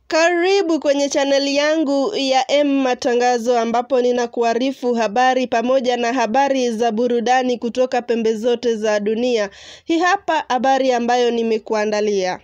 Karibu kwenye chaneli yangu ya M Matangazo ambapo ninakuarifu habari pamoja na habari za burudani kutoka pembe zote za dunia. Hii hapa habari ambayo nimekuandalia.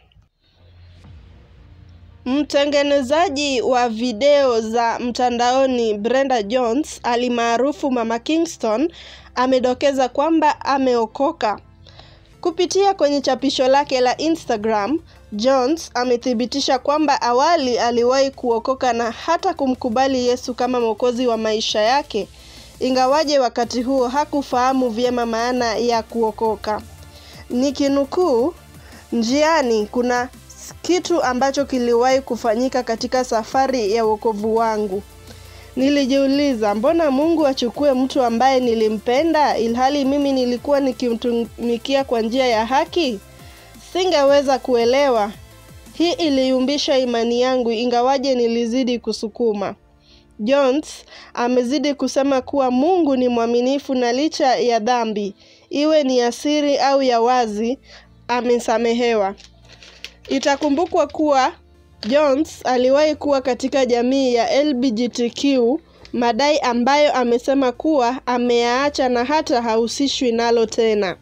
Mtengenezaji wa video za mtandaoni Brenda Jones alimaarufu Mama Kingston amedokeza kwamba ameokoka. Kupitia kwenye chapisho lake la Instagram, Jones amethibitisha kwamba awali aliwahi kuokoka na hata kumkubali Yesu kama mwokozi wa maisha yake, ingawaje wakati huo hakufahamu vyema maana ya kuokoka. Nikinukuu, njiani kuna kitu ambacho kiliwahi kufanyika katika safari ya wokovu wangu. Nilijiuliza, mbona Mungu achukue mtu ambaye nilimpenda ilhali mimi nilikuwa nikimtumikia kwa njia ya haki? Singeweza kuelewa. Hii iliumbisha imani yangu ingawaje nilizidi kusukuma. Jones amezidi kusema kuwa Mungu ni mwaminifu na licha ya dhambi, iwe ni ya siri au ya wazi, amesamehewa. Itakumbukwa kuwa Jones aliwahi kuwa katika jamii ya LGBTQ, madai ambayo amesema kuwa ameyaacha na hata hahusishwi nalo tena.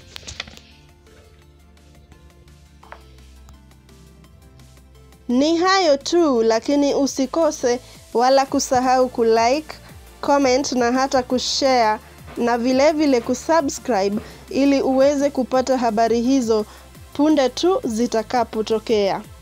Ni hayo tu, lakini usikose wala kusahau kulike, comment na hata kushare na vilevile vile kusubscribe ili uweze kupata habari hizo punde tu zitakapotokea.